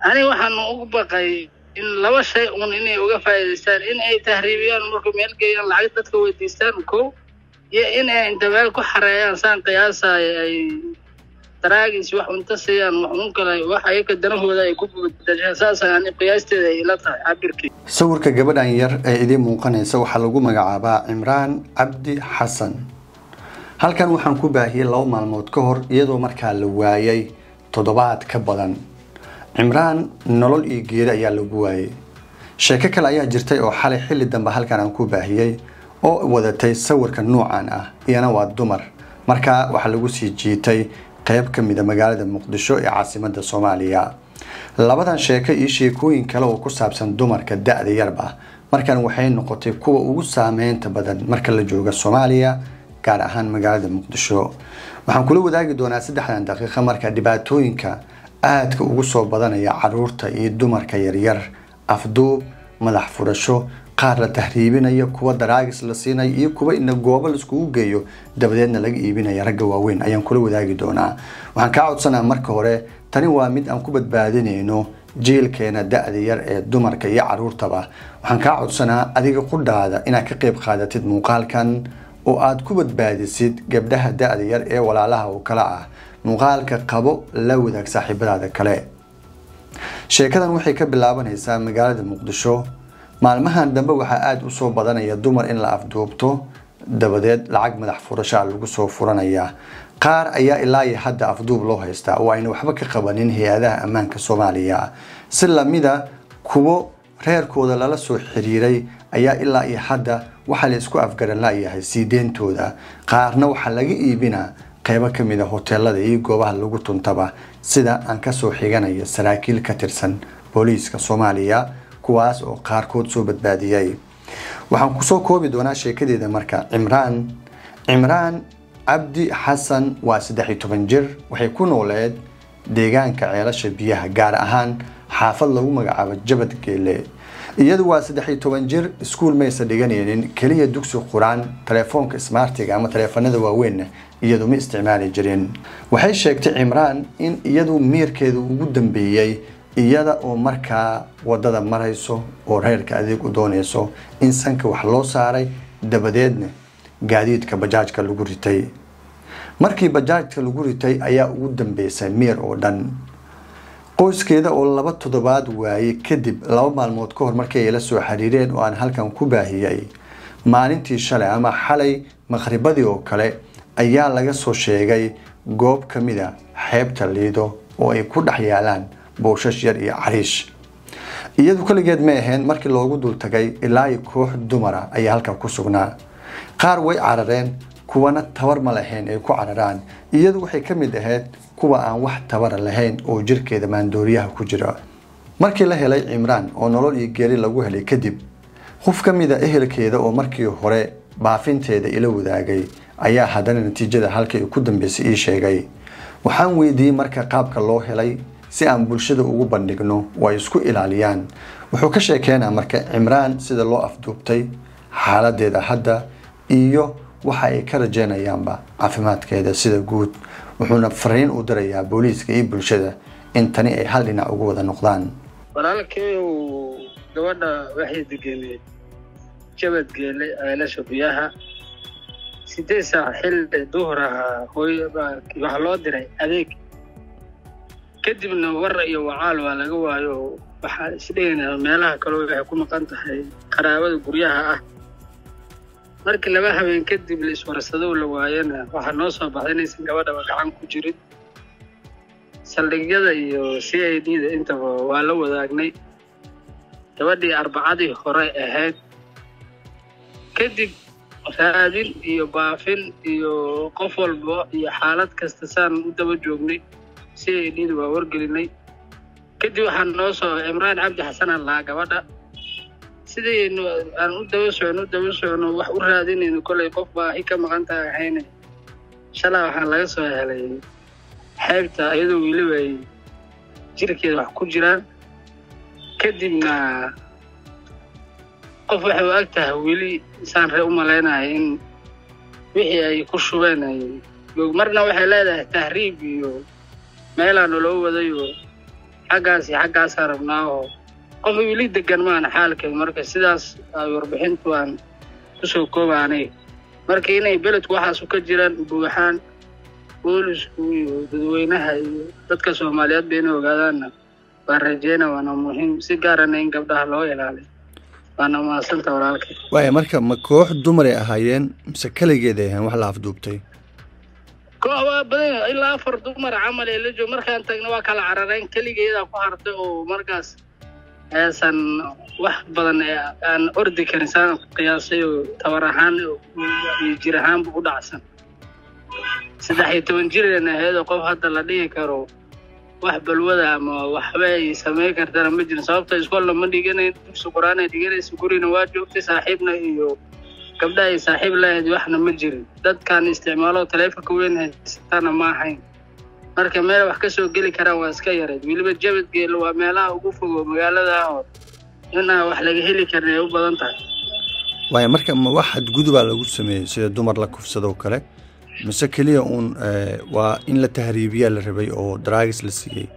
aniga waxaan ugu baqay in laba shay un inay uga faa'iidaystaan in ay tahriibiyaan marka meel geeyaan lacag dadka weydiistaan ko iyo in ay inta meel ku xareeyaan saan qiyaasayo ay daraagiis wax unta siiyaan wax un kale wax ayaga danahooda ay ku bedeshaan saasa ani qiyaasteeda ay ila tahay cabirkii sawirka gabadhan yar ee idiin muuqanaysa waxaa lagu magacaabaa cimraan cabdi xasan halkan waxaan ku baahiyey laba maalmood ka hor iyadoo markaa la waayay toddobaad ka badan cimraan nolol iyo geeri ayaa lagu waayey sheeko kale ayaa jirtay oo xalay xilli dambe halkan aan ku baahiyey oo wadatay sawirka nuucan ah iyana waa dumar markaa waxaa lagu sii jiitay qayb ka mida magaalada muqdisho ee caasimada soomaaliya labadan sheeko iyo sheekooyin kale oo ku saabsan dumarka da-da yarba markan waxay noqotay kuwa ugu saameynta badan marka la jooga soomaaliya gaar ahaan magaalada muqdisho waxaan kula wadaagi doonaa saddexdan daqiiqa marka dhibaatooyinka aadka ugu soo badanaya caruurta iyo dumarka yaryar afduub madax furasho qaar la tahriibinayo kuwa daraagis la siinayo iyo kuwa ina goobo laiskugu geeyo dabadeedna laga iibinaya ragga waaweyn ayaan kula wadaagi doonaa waxaan kaa codsanaa marka hore tani waa mid aan ku badbaadinayno jiilkeena da-da yar ee dumarka iyo caruurtaba waxaan kaa codsanaa adiga qudhaada inaad ka qayb qaadatid muuqaalkan oo aad ku badbaadisid gabdhaha da-da yar ee walaalaha oo kale ah muuqaalka qabo la wadaag saaxiibadaada kale sheekadan waxay ka bilaabanaysaa magaalada muqdisho maalmahan dambe waxaa aada usoo badanaya dumar in la afduubto dabadeed lacag madax furashaa lagu soo furanayaa qaar ayaa ilaa iyo hadda afduub loo haystaa oo ayna waxba ka qabanin hay-adaha ammaanka soomaaliya si lamida kuwo reerkooda lala soo xiriiray ayaa ilaa iyo hadda waxaa la isku afgaran layahay sii deyntooda qaarna waxaa laga iibinaa qeybo ka mid a hoteelada iyo goobaha lagu tuntaba sida aan kasoo xiganayo saraakiil ka tirsan booliiska soomaaliya kuwaas oo qaarkood soo badbaadiyey waxaan kusoo koobi doonaa sheekadeeda marka cimraan cimraan cabdi xasan waa saddex iyo toban jir waxay ku nooleed deegaanka ceelasha biyaha gaar ahaan xaafad lagu magacaabo jabad geele iyadu waa saddex iyo toban jir iskuul maysa dhiganaynin keliya dugsi quraan telefoonka smartiga ama taleefanada waaweynna iyadu ma isticmaali jirin waxay sheegtay cimraan in iyadu miirkeedu ugu dambeeyey iyada oo markaa wadada marayso oo reerka adeeg u doonayso in sanka wax loo saaray dabadeedna gaadiidka bajaajka lagu ritay markii bajaajka lagu ritay ayaa ugu dambeysay miir oo dhan qoyskeeda oo laba toddobaad waayey kadib laba maalmood ka hor markii ay la soo xiriireen oo aan halkan ku baahiyey maalintii shalay ama xalay maqhribadii oo kale ayaa laga soo sheegay goob ka mid a xeebta liido oo ay ku dhex yaalaan booshash yar iyo cariish iyadu kaligeed ma ahayn markii loogu dul tagay ilaa iyo koox dumara ayaa halkan ku sugnaa qaar way carareen kuwana tabar ma lahayn ay ku cararaan iyadu waxay ka mid ahayd kuwa aan wax tabara lahayn oo jirkeeda maandooriyaha ku jira markii la helay cimraan oo nolol iyo geeri lagu helay kadib qof ka mid a ehelkeeda oo markii hore baafinteeda ila wadaagay ayaa haddana natiijada halkii ku dambeysay ii sheegay waxaan weydiiyey marka qaabka loo helay si aan bulshada ugu bandhigno oo ay isku ilaaliyaan wuxuu ka sheekeynaa marka cimraan sida loo afduubtay xaaladeeda hadda iyo waxa ay ka rajeynayaanba caafimaadkeeda sida guud wuxuuna fariin u dirayaa booliiska iyo bulshada in tani ay hal dhinac ugu wada noqdaan walaalkeeyow gabadha waxay degeneed jabad geele ceelasha biyaha sideed saac xilli duhur ahaa hooy waxaa loo diray adeeg kadibna war iyo wacaal waa laga waayo waxaa isdhegaynaa meelaha kaleo waxay ku maqan tahay qaraabada guryaha ah markii laba habeen kadib la iswarsadow la waayana waxaa noo soo baxday inaysan gabadhaba gacan ku jirin saldhigyada iyo c i d da intaba waa la wadaagnay gabadhii arbacadii hore ahayd kadib raadin iyo baafin iyo qof walba iyo xaalad kasta saan u daba joognay c i d da waa wargelinay kadib waxaa noo soo cimraan cabdi xasanaan lahaa gabadha sidaynu aan u daba socno u daba socno wax u raadinayno kollay qof baahi ka maqan tahay ahayne shalaa waxaa laga soo helay xeebta iyadoo weliba ay jirkeeda wax ku jiraan kadibna qof waxay u ag tahay weli saan ree u malaynaya in wixii ay ku shubeen ay marna waxay leedahay tahriib iyo meelaa naloo wadayo xaggaas iyo xaggaasaa rabnaa oo qof weli degan maana xaalkeed marka sidaas ay warbixintu aan kusoo koobaanay marka inay beledku waxaasu ka jiraan buuxaan boolisku iyo dadweynaha iyo dadka soomaaliyeed ba inay ogaadaanna waan rajeyna waana muhiim si gaarana in gabdhaha loo ilaaliyo waana mahadsanta walaalkay waaya marka ma koox dumaray ahaayeen mise keligeed ay ahayn wax la afduubtay koox waa badan yahay, ilaa afar dumar camal ee la joogo markaan tagna waa kala carareen keligeedaa ku hartay oo markaas aysan wax badan ee aan ordi karin saan qiyaasay oo tabar ahaan iyo jir ahaanba u dhacsan saddex iyo toban jireen ahayd oo qof hadda la dhihi karo wax balwada ama waxba ay samayn kartana ma jirin sababta iskoolna ma dhiganayn dugsi qur-aan ay dhiganaysa gurina waa joogtay saaxiibna iyo gabdha ay saaxiib lahayd waxna ma jirin dadkan isticmaalo taleefonka weyn haysatana ma ahayn marka meel wax ka soo geli karaan waa iska yareed weliba jabadgeel waa meelaha ugu fogo magaalada oo inaa wax laga heli karin ay u badan tahay waaya marka ma wax xadgudubaa lagu sameeyey sida dumar la kufsadoo kale mise keliya uun eh, waa in la tahriibiyaa la rabay oo draagis la siiyey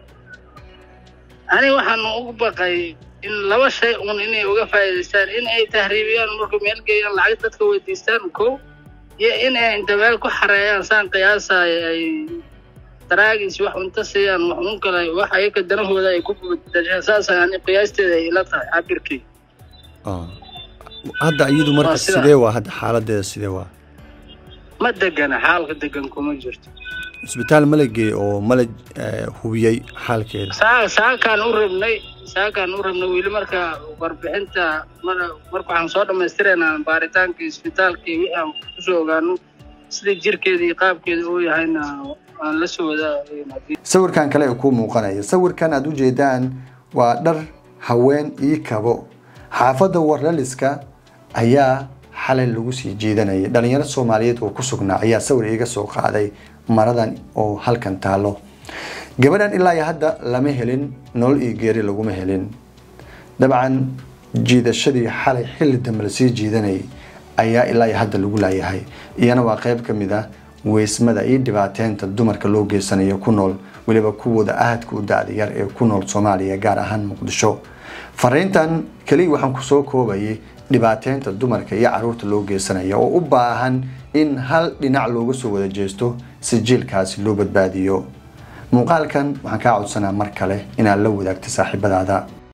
aniga waxaan ugu baqay in laba shay un inay uga faa'iidaystaan in ay tahriibiyaan markuu meel geeyaan lacag dadka weydiistaan kow iyo in ay inta meel ku xareeyaan saan qiyaasayo ay daraagis wax unta siiyaan wax un kale wax ayaga danahooda ay ku bedeshaan saas ani qiyaasteeda ay ila tahay cabirkii Ah. hadda iyadu marka Waa sida- sidee waa hadda xaaladeeda sidee waa ma degana xaalka degan kuma jirto isbitaal ma la geeyey oo ma la eh, hubiyey xaalkeeda saa saakaan u rabnay saakaan u rabnay weli marka warbixinta mar marka waxaan soo dhammaystiraynaa baaritaanka isbitaalka iyo wixii aan kusoo ogaano sida jirkeeda iyo qaabkeeda uu yahayna aan la soo wadaagayna haddii sawirkan kale ee kuu muuqanaya sawirkan aad u jeedaan waa dhar haween ii kabo xaafadda warlaliska ayaa xalay lagu sii jiidanayay dhalinyaro soomaaliyeed oo ku sugnaa ayaa sawir iiga soo qaaday maradan oo halkan taalo gabadhan ilaa iyo hadda lama helin nolol iyo geeri laguma helin dabcan jiidashadii xalay xilli dambe lasii jiidanayay ayaa ilaa iyo hadda lagu laayahay iyana waa qayb ka mid ah weysmada iyo dhibaateynta dumarka loo geysanayo ku nool weliba kuwooda aadka u da-da yar ee ku nool soomaaliya gaar ahaan muqdisho fariintan keliya waxaan kusoo koobayay dhibaateynta dumarka iyo caruurta loo geysanaya oo u baahan in hal dhinac looga soo wada jeesto si jiilkaasi loo badbaadiyo muuqaalkan waxaan kaa codsanaa mar kale inaad la wadaagto saaxiibadaada